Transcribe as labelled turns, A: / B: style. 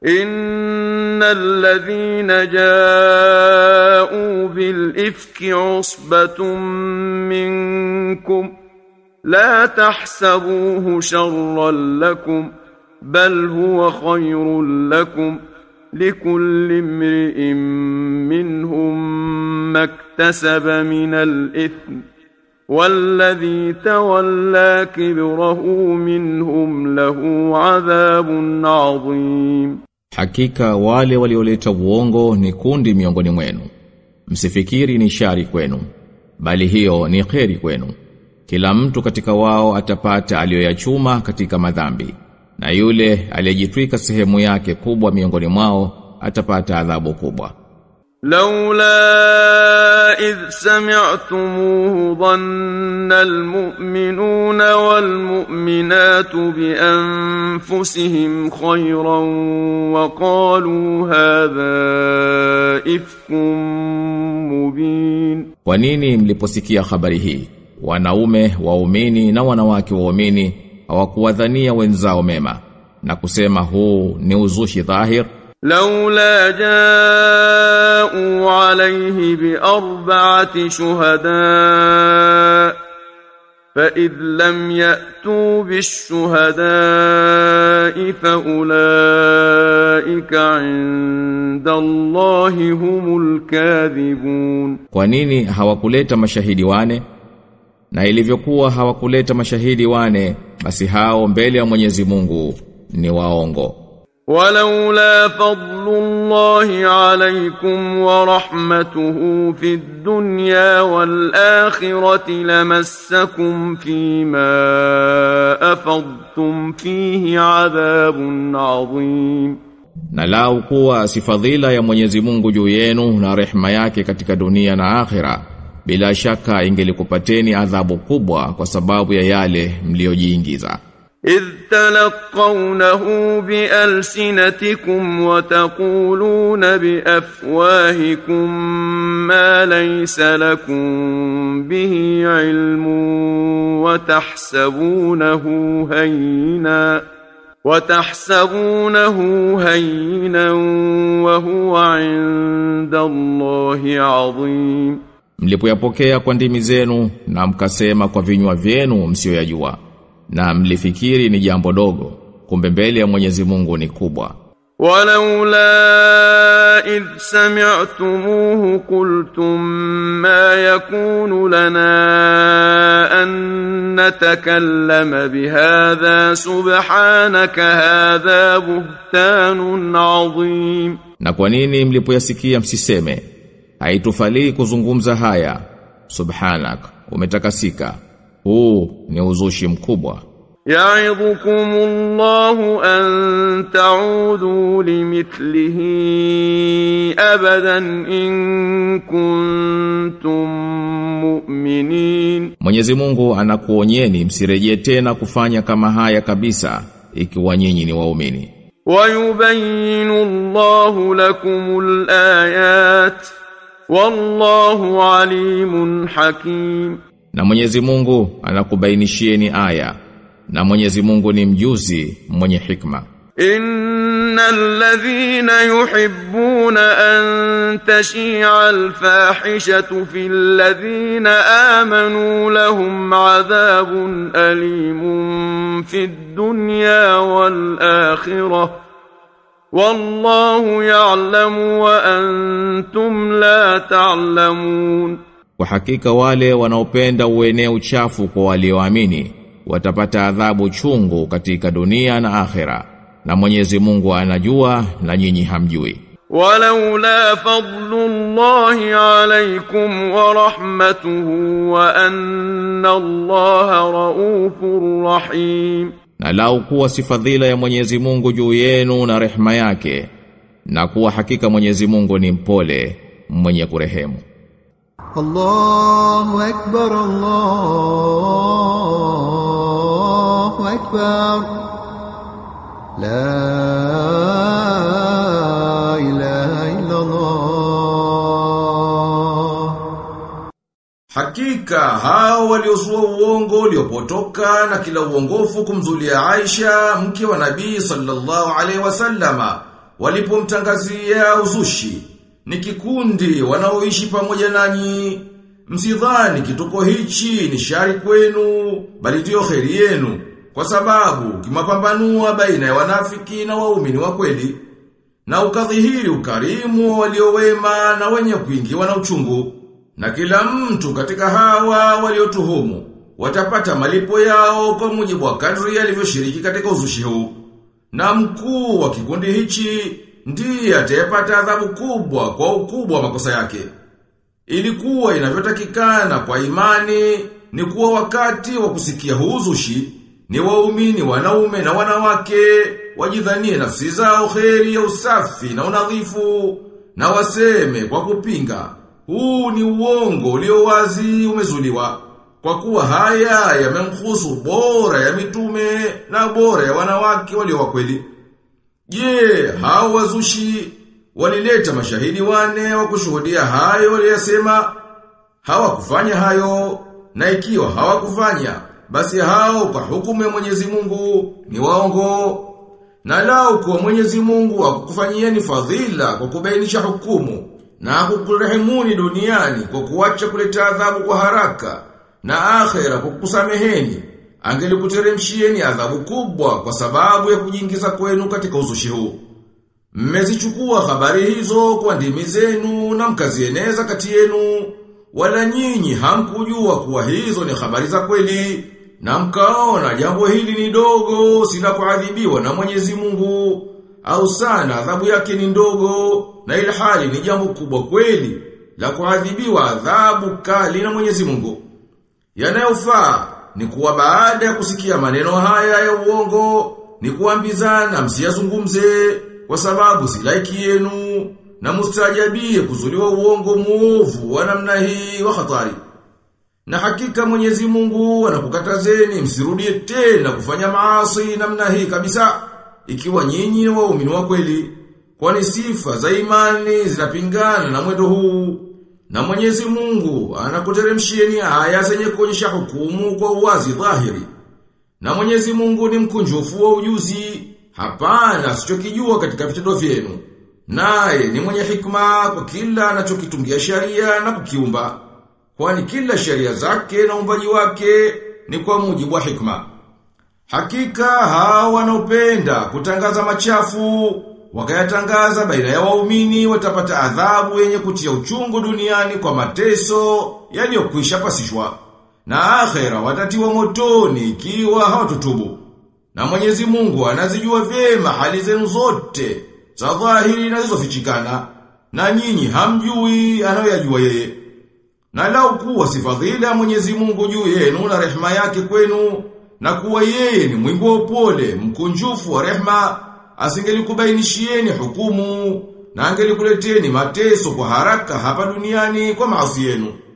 A: إن الذين جاءوا بالإفك عصبة منكم لا تحسبوه شرا لكم بل هو خير لكم لكل امرئ منهم ما اكتسب من الإثم والذي تولى كبره منهم له عذاب عظيم
B: Hakika wale walioleta uongo ni kundi miongoni mwenu. Msifikiri ni shari kwenu, bali hiyo ni kheri kwenu. Kila mtu katika wao atapata aliyoyachuma katika madhambi, na yule aliyejitwika sehemu yake kubwa miongoni mwao atapata adhabu kubwa.
A: لولا إذ سمعتموه ظن المؤمنون والمؤمنات بأنفسهم خيرا وقالوا هذا إفك مبين
B: Kwa nini mliposikia habari hii? Wanaume waumini na wanawake waumini hawakuwadhania wenzao mema na kusema huu ni uzushi dhahir
A: لولا جاءوا عليه بأربعة شهداء فإذ لم يأتوا بالشهداء فأولئك عند الله هم الكاذبون
B: Kwa nini hawakuleta mashahidi wane? Na ilivyokuwa hawakuleta mashahidi wane, basi hao mbele ya Mwenyezi Mungu ni waongo.
A: ولولا فضل الله عليكم ورحمته في الدنيا والآخرة لمسكم فيما أفضتم فيه عذاب عظيم
B: Na lau kuwa si fadhila ya Mwenyezi Mungu juu yenu na rehema yake katika dunia na akhira, bila shaka ingelikupateni adhabu kubwa kwa sababu ya yale mliojiingiza.
A: إذ تلقونه بألسنتكم وتقولون بأفواهكم ما ليس لكم به علم وتحسبونه هينا وتحسبونه هينا وهو عند الله عظيم
B: Mlipoyapokea kwa ndimi zenu na mkasema kwa vinywa vyenu msioyajua na mlifikiri ni jambo dogo kumbe mbele ya Mwenyezi Mungu ni kubwa.
A: ولولا إذ سمعتموه قلتم ما يكون لنا أن نتكلم بهذا سبحانك هذا بهتان عظيم
B: Na kwa nini mlipoyasikia msiseme haitufalii kuzungumza haya subhanak umetakasika huu ni uzushi mkubwa
A: يعظكم الله أن تعودوا لمثله أبدا إن كنتم مؤمنين
B: Mwenyezi Mungu anakuonyeni msirejee tena kufanya kama haya kabisa ikiwa nyinyi ni waumini
A: ويبين الله لكم الآيات والله عليم حكيم
B: na Mwenyezi Mungu anakubainishieni aya na Mwenyezi Mungu ni mjuzi mwenye hikma
A: إن الذين يحبون أن تشيع الفاحشة في الذين آمنوا لهم عذاب أليم في الدنيا والآخرة والله يعلم وأنتم لا تعلمون
B: Kwa hakika wale wanaopenda uenee uchafu kwa walioamini watapata adhabu chungu katika dunia na akhera na Mwenyezi Mungu anajua na nyinyi hamjui
A: ولولا فضل الله عليكم ورحمته وأن الله رؤوف رحيم
B: na lau kuwa si fadhila ya Mwenyezi Mungu juu yenu na rehema yake na kuwa hakika Mwenyezi Mungu ni mpole mwenye kurehemu
C: الله أكبر الله أكبر لا إله إلا الله
D: Hakika hao waliozua uongo uliopotoka na kila uongofu kumzulia Aisha mke wa Nabii sallallahu alaihi wasallama walipomtangazia uzushi ni kikundi wanaoishi pamoja nanyi msidhani kituko hichi ni shari kwenu bali ndio kheri yenu kwa sababu kimapambanua baina ya wanafiki na waumini wa kweli na ukadhihiri ukarimu wa waliowema na wenye kuingiwa na uchungu na kila mtu katika hawa waliotuhumu watapata malipo yao kwa mujibu wa kadri alivyoshiriki katika uzushi huu na mkuu wa kikundi hichi ndiye atayepata adhabu kubwa kwa ukubwa wa makosa yake. Ilikuwa inavyotakikana kwa imani ni kuwa wakati wa kusikia huzushi ni waumini wanaume na wanawake wajidhanie nafsi zao kheri ya usafi na unadhifu na waseme kwa kupinga huu ni uongo ulio wazi umezuliwa kwa kuwa haya yamemhusu bora ya mitume na bora ya wanawake walio wa kweli. Je, hao wazushi walileta mashahidi wane wa kushuhudia hayo waliyasema? Hawakufanya hayo, na ikiwa hawakufanya, basi hao kwa hukumu ya Mwenyezi Mungu ni waongo. Na lao kwa Mwenyezi Mungu akukufanyieni fadhila kwa kubainisha hukumu na kukurehemuni duniani kwa kuacha kuleta adhabu kwa haraka na akhera kwa kukusameheni angelikuteremshieni adhabu kubwa kwa sababu ya kujiingiza kwenu katika uzushi huu. Mmezichukua habari hizo kwa ndimi zenu na mkazieneza kati yenu, wala nyinyi hamkujua kuwa hizo ni habari za kweli, na mkaona jambo hili ni dogo sila kuadhibiwa na Mwenyezi Mungu, au sana adhabu yake ni ndogo, na ilhali ni jambo kubwa kweli, la kuadhibiwa adhabu kali na Mwenyezi Mungu. Yanayofaa ni kuwa baada ya kusikia maneno haya ya uongo ni kuambizana msiyazungumze kwa sababu si laiki yenu na mustajabie kuzuliwa uongo muovu wa namna hii wa hatari. Na hakika Mwenyezi Mungu anakukatazeni msirudie tena kufanya maasi namna hii kabisa ikiwa nyinyi ni waumini wa kweli kwani sifa za imani zinapingana na mwendo huu. Na mwenyezi mungu anakuteremshieni aya zenye kuonyesha hukumu kwa uwazi dhahiri. Na mwenyezi mungu ni mkunjufu wa ujuzi, hapana asichokijua katika vitendo vyenu. Naye ni mwenye hikma kwa kila anachokitungia sharia na kukiumba. Kwani kila sharia zake na umbaji wake ni kwa mujibu wa hikma. Hakika hawa wanaopenda kutangaza machafu wakayatangaza baina ya waumini watapata adhabu yenye kutia uchungu duniani kwa mateso yaliyokwisha pasishwa na akhera watatiwa motoni ikiwa hawatutubu na Mwenyezi Mungu anazijua vyema hali zenu zote za dhahiri na zilizofichikana na nyinyi hamjui anayoyajua yeye na lau kuwa si fadhila ya Mwenyezi Mungu juu yenu na rehema yake kwenu na kuwa yeye ni mwingi wa upole mkunjufu wa rehema asingelikubainishieni hukumu na angelikuleteni mateso kwa haraka hapa duniani kwa maasi yenu.